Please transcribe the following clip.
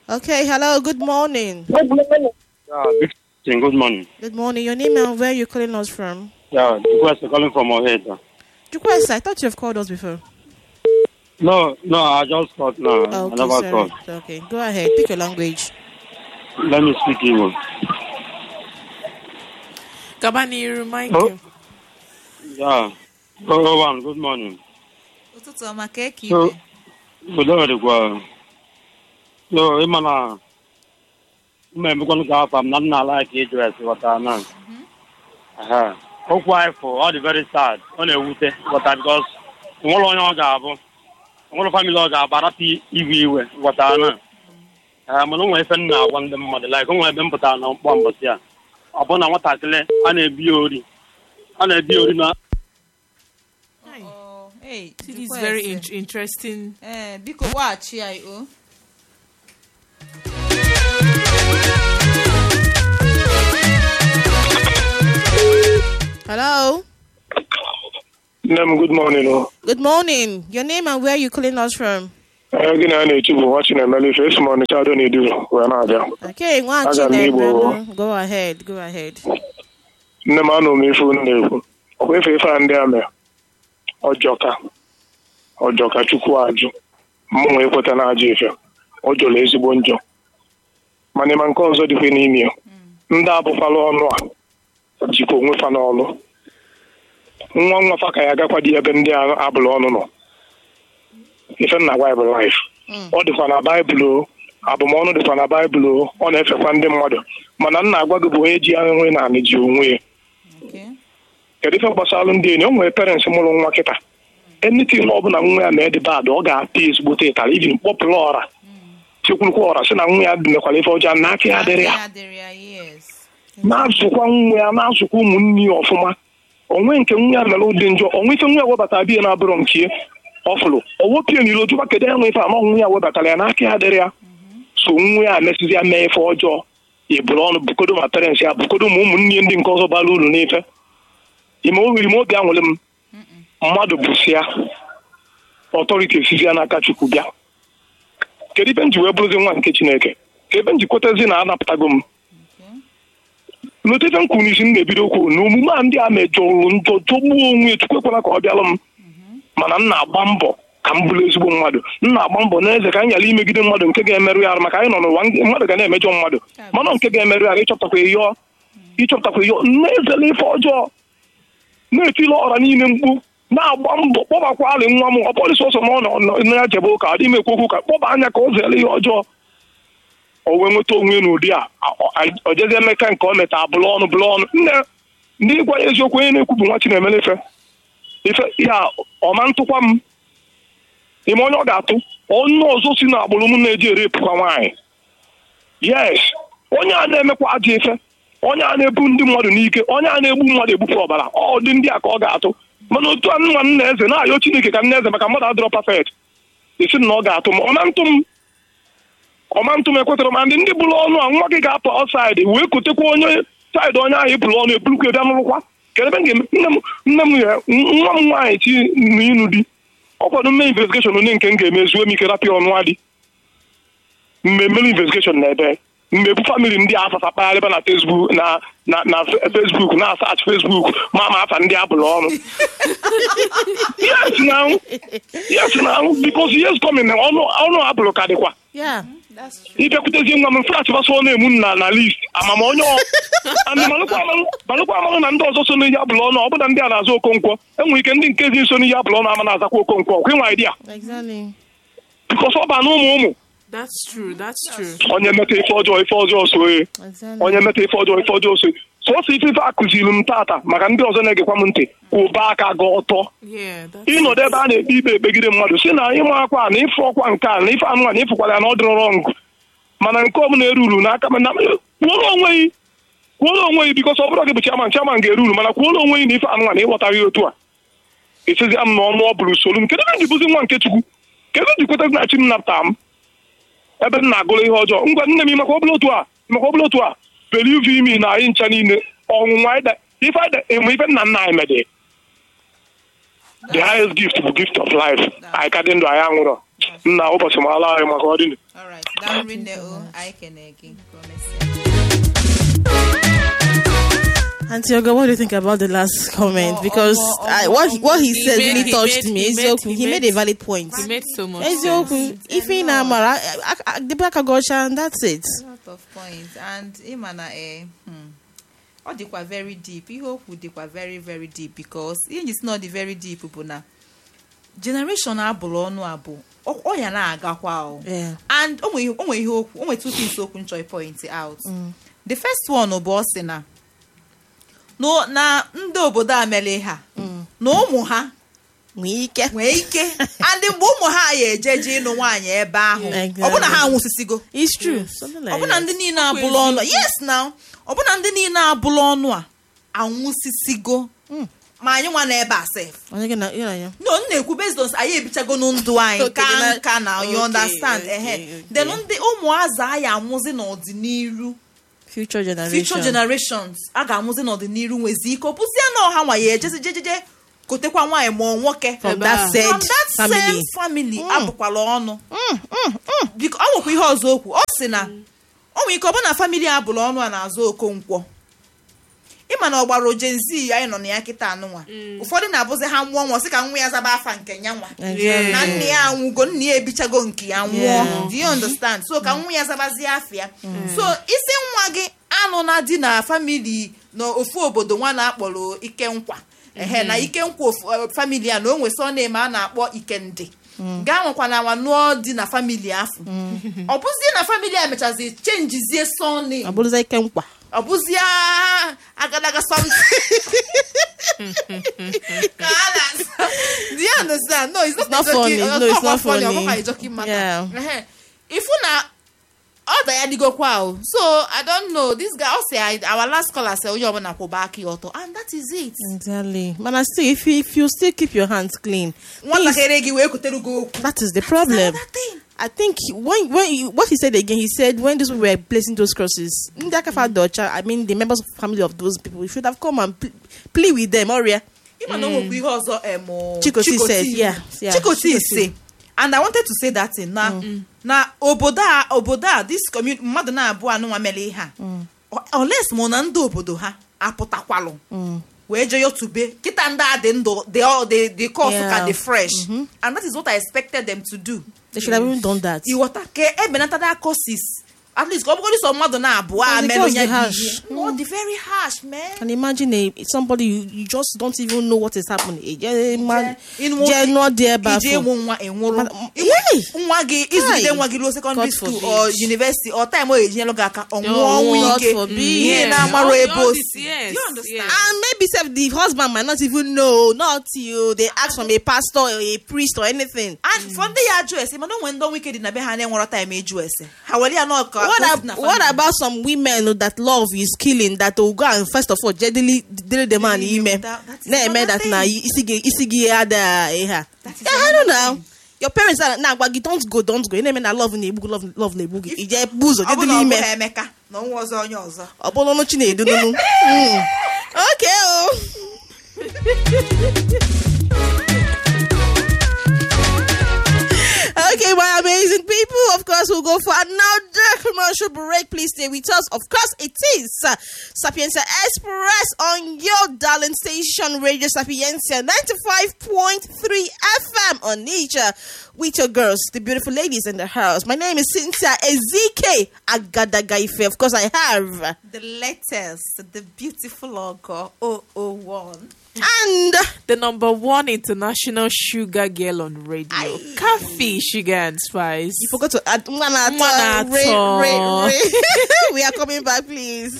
Okay, hello, good morning. Good morning. Yeah, big thing, good morning. Good morning. Your name and where you calling us from? Yeah, request calling from Oheta. Request, I thought you've called us before. No, no, I just called now. I Okay, never sorry. called. Okay, go ahead. Pick your language. Let me speak Igbo. Gaba n'iru, Mike. Oh. Yeah. Oh, one, good morning. ụtụtụ ọma ka eke So, ibe udo dịkwa. So, ịma na mma emekwanụ ka afọ m na nna ala ka ịjụ esi ghọta na. Aha. Okwu anyị fụ, ọ dị very sad. Ọ na-ewute ghọta because onwere onye ọ ga-abụ. Onwere family ọ ga-abụ arapụ iwe iwe ghọta na. Ee, mana o nwere ife m na-agwa ndị mmadụ like o nwere ebe m pụtara na mkpọ mbọsị a. Ọ bụ na nwatakịrị a na-ebi ya ori. A na-ebi ya ori na Oh, hey, This is jụkwa very ese. in- interesting. Eh, biko gbaghachi anyị o Hello. Nne m good morning o. Good morning. Your name and where you calling us from? Ee, gị na ya na-echi bụ nwa Chinemere ife esi m Ọnịcha Ado na-eduru wee na-abịa. Okay, one Aga m Igbo. Go ahead. Go ahead. Nne m anụ m ife unu na-ekwu. Ọkwa ife ife a ndị a mere. Ọjọka. Ọjọka Chukwu ajụ. Mụnwa ekweta na ajọ ife. Ọ jọrọ ezigbo njọ. Mana ịma nke ọzọ dịkwa n'ime ya. Ndị abụkwala ọnụ a jikwa onwe fa n'ọlụ. Nwa nwa fa ka ya agakwa dị ebe ndị a abụrụ ọnụ nọ. Ife nna gwa ya bụ life. ọ dịkwa na baịbụl o abụmọnụ dịkwa na baịbụl o ọ na-efekwa ndị mmadụ mana nna agwa gị bụ onye ji ahụhụ na anị ji onwe ya Okay. kedu ife gbasara ndị enyi o nwere parents mụrụ nwa kịta enitin ọ bụla nwa ya na-edi bad ọ ga-apị ezigbote ịtara ijin kpọpụrụ ọra chekwurukwa ọra sị na nwa ya mekwara ife ọjọọ na aka ya dịrị ya Aka dịrị ya, yes. na-azụkwa nwa ya na-azụkwa ụmụnne ya ọfụma onwe nke nwa ya mere ụdị njọ onwe ife nwa ya webata biya na-abụrụ nke ọfụrụ owopie n'ilo jụkwa kedu enwe ife ama nwa ya webatara ya n'aka ya dịrị ya so nwa ya mesizi ya mee ife ọjọọ eburu ọnụ bukodo ma parents ya bukodo ma ụmụnne ya ndị nke ọzọ bara uru n'ife ime o riri m obi anwụrụ m mmadụ bụsịa ọtọriti esizi ya n'aka chukwu bịa kedu ife m ji wee bụrụzi nwa nke chineke ka ebe m ji kwetazi na anapụtago m n'otefe m kwuru n'isi m na-ebido okwu na omume a ndị a mejọrụ njọ jọgbuo onwe ya chukwu ekwela ka ọ bịalụ m mana m na-agba mbọ ka m bụrụ ezigbo mmadụ m na-agba mbọ n'eze ka m ghara imegide mmadụ nke ga-emerụ ya arụ maka anyị nọ n'ụwa ndị- mmadụ ga na-emejọ mmadụ mana nke ga-emerụ ya arụ ịchọpụtakwa ịyọ ịchọpụtakwa ịyọ na-ezela ife ọjọọ na-etile ọra niile mkpu na-agba mbọ kpọbakwa alị nwa m ọ bụrụ sọsọ ma ọ nọ nọ- na ya jebe ụka adịghị m ekwu okwu ka kpọba anya ka ọ zere ihe ọjọọ o wee nweta onwe n'ụdị a ọ- ọ- o jezie emeka nke o meta abụrụ ọnụ bụrụ ọnụ nne ndị ịgwa ya eziokwu onye na-ekwu bụ nwa Chinemere ife ife ya ọma ntụkwa m ime onye ọ ga-atụ onye ọzọ si na agbụrụ m na-eji erepụkwa nwaanyị yes onye a na-emekwa ajọ ife onye a na-ebu ndị mmadụ n'ike onye a na-egbu mmadụ egbupụ ọbara ọ dị ndị a ka ọ ga-atụ mana otu a nwa nna eze na-ayọ Chineke ka nna eze maka mmadụ adịrọ pafet isi na ọ ga-atụ m ọma ntụ m ọma ntụ m ekwetara ma ndị ndị bụrụ ọnụ a nwa gị ga-apụ ọsaịdị wee kotekwa onye saịdị onye ahụ eburu ọnụ ebulukwa bịa n'ụlụkwa kedụ ebe m ga-eme nne m nne m ya nwa m nwaanyị chi na ịnụ di ọ kwado mme investigeshọn onye nke m ga-emezuo m ike rapịa ọnụ adị mmemme investigeshọn na ebe mmegbu famili ndị afafa kpagharịba na Facebook na na na Facebook na asach Facebook ma ma afa ndị abụrụ ọnụ yes now yes now because yes coming ọnụ ọnụ abụrụ ka dịkwa Yeah. ịbịakwutezie nwa m frat gbasoo na-emu na na list amama onye ọ andị malụkwa amalụ malụkwa amalụ na ndị ọzọ so n'ihe abụrụ ọnụ ọ bụ na ndị a na-azụ okonkwo enwere ike ndị nke dị nso n'ihe abụrụ ọnụ ama na-azakwa okonkwo ọkwa ịnwa idea Exactly. bikos ọ ba na ụmụ ụmụ That's true. That's true. onye meta ife ọjọọ ife ọjọọ so e Exactly. onye meta ife ọjọọ ife ọjọọ so sọsọ ife ife akụziri m tata maka ndị ọzọ na-egekwa m ntị ụba aka gị ọtọ Yeah. That's ịnọdụ ebe a na-ekpe ikpe ekpegide mmadụ si na ịma akwa na ife ọkwa nke a na ife anụnwa na ịfụkwara ya na ọ dịrọ rọngụ mana nke ọbụla eruru n'aka mana kwuoro onwe gị kwuoro onwe gị bikọs ọ bụrụ gị bụ chairman chairman ga-eruru mana kwuoro onwe gị na ife anụnwa na ịghọtaghị otu a esizi m na ọnụ ọ bụrụ solu m kedu ebe m ji bụzi nwa nke chukwu kedu ji kweta na chi m napụta m ebe m na-agụrụ ihe ọjọọ ngwa nne m maka ọbụla otu a maka ọbụla otu a believe imi na anyị ncha niile ọnwụnwa ịda ife ịda ịmụ ife nna nna anyị medị the highest gift bụ gift of life anyị ka dị ndụ anyị anwụrọ nna ụbọchị ma ala anyị maka ọdịnihu alright daalụ rinne o anyị kene gị ka o mesịa Auntie Oga, what do you think about the last comment? Omo, Because omo, I, omo, what he, what he He said made- really he touched made- me. he made- Eziokwu, he he made made- a valid point. It made so much sense. Eziokwu, if he na mara, I- I- I- the black agosha, and that's it. lot of points and ịma na eh, hmm, ọ dịkwa very deep ihe okwu dịkwa very very deep because ihe njisi na ọ dị very deep bụ na generation abụrụ ọnụ abụ ọ ọ ya na-agakwa o Yeah. and o nwere o nwere ihe okwu o nwere two things okwu nchọ point out the first one bụ ọ sị na no- na ndị obodo a mere ha na ụmụ ha Nwee ike. nwee ike and mgbe ụmụ ha ya ejeje ịnụ nwaanyị ebe ahụ Exactly. ọbụna ha nwụsịsịgo It's true. Something like ọbụna that. ndị niile abụla ọnụ yes now ọbụna ndị niile abụla ọnụ a anwụsịsịgo ma anyị nwa n'ebe a sef Onye gị na- gị na ya? no m na-ekwu based on anyị ebichago na ndụ anyị Okay, ka na- nka na you okay, understand okay, ehe okay. then ndị ụmụazụ anyị amụzi n'ọdịnihu Future generation. future generations a ga-amụzi n'ọdịnihu nwezi ike ọpụzie na ọha nwa ya ejezi jejeje kotekwa nwaanyị ma ọ nwoke From Ebe that a. said from that same family. family abụkwala ọnụ biko ọ nwekwa ihe ọzọ okwu ọ sị na o nwere ike ọ bụ na famili abụla ọnụ a na-azụ okonkwo ịma na ọgbara ojenzi anyị nọ na ya kịta anụnwa ụfọdụ na-abụzi ha nwụọ nwa sị ka nwa ya zaba afa nke ya nwa Exactly. na nne ya anwụgo nne ya ebichago nke ya nwụọ Yeah. do you understand so ka nwa ya zabazie afịa so isi nwa gị anụ na di na famili n'ofu obodo nwa na-akpọrọ ike nkwa ehe na ike nkwa ofu eh, famili a na o nwesị ọ na-eme a na-akpọ ikende gaa nwekwana nwa nụọ di na famili afọ ọ bụzie na famili a mechazi chenjizie sọni Ọ bụrụza ike nkwa. ọ bụzie agadaga something ka a na-asa do you understand no it's not, not a joking- funny. uh, No, it's not not funny. ọ funny. bụkwa a joking matter. Yeah. Ehe. ifu na ọ da ya dịgokwa o so i don't know this guy ọ sị anyị- our last caller sị onye ọbụla kwụba aka ya ọtọ and that is it Exactly. Man, I still, if you, if you still keep your hands clean, things- nwatakịrị gị wee kutere gị okwu that is the problem. That thing. I think he- when when he, what he said again, he said when those people were placing those crosses, Ndakafa Docha, I mean the members of the family of those people should have come and pl- plea with them, Oria. ịma na o nwekwa ihe ọzọ em, o, Chikoti said, yeah, yeah, chikoti Chikoti. say and i wanted to say that thing na na obodo a obodo a this community mmadụ na-abụọ anụnwa mere ihe a O- unless mụ na ndị obodo ha apụtakwalụ wee jee yotube kịta ndị a dị ndụ dị ọ- dị dị kọsụ ka Yeah. dị fresh and that is what i expected them to do They should have even done that. ịghọta ka ebenatada courses at least ka ọ bụgodị sọ mmadụ na-abụọ a And the merụ cost ya dị dị harsh. ihe. no dị very harsh man And imagine a somebody you, you just don't even know what is happening. Eh, eh, man, Ịnụ- je not there, but iji ịmụ nwa ịnwụrụ Mana- Ịnwe- Yay! nwa gị izụlite Kai! nwa gị ruo secondary God school forbid. or university or time o ejinyelụ gị aka ọ nwụọ Oh, ọnwụ God ike forbid. ihe Yeah. na-amarụ All- ebe all o this, si yes, Do you understand? yes. and maybe self the husband might not even know, not till they ask from a pastor or a priest or anything. and for ndị ya ajụ ese mana o nwere ndị ọnwụ ike dị na be ha na-enwerọ time eju ese ha were ya nọ ka What, o si ab- na what family. about some women that love is killing that will go and first of all jeadily did the man Really, ime that- that is na eme another that na thing. isi gi isi gi ada eha That is yeah I don't another know thing. your parents are na agwa gị don't go don't go ị na-eme na love na-egbu gị, love love na-egbu gị ije bu ụzọ ọ bụ na jedili ọ ime bụghị emeka na ọnwa ọzọ onye ọzọ ọ bụrụ ọnụ chi na-edu nunu Mm. okay oh. Okay, my amazing people. Of course, we'll go for another commercial break. Please stay with us. Of course, it is uh, Sapienza Express on your darling station, Radio Sapienza 95.3 FM on Nature with your girls, the beautiful ladies in the house. My name is Cynthia Ezike Agadagaife. Of course, I have. the latest the beautiful logo 001 And The number one international sugar girl on radio. Coffee, sugar and spice. you forgot to add. Mwana Mwana Ray, Ray, Ato. Ray. we are coming back, please.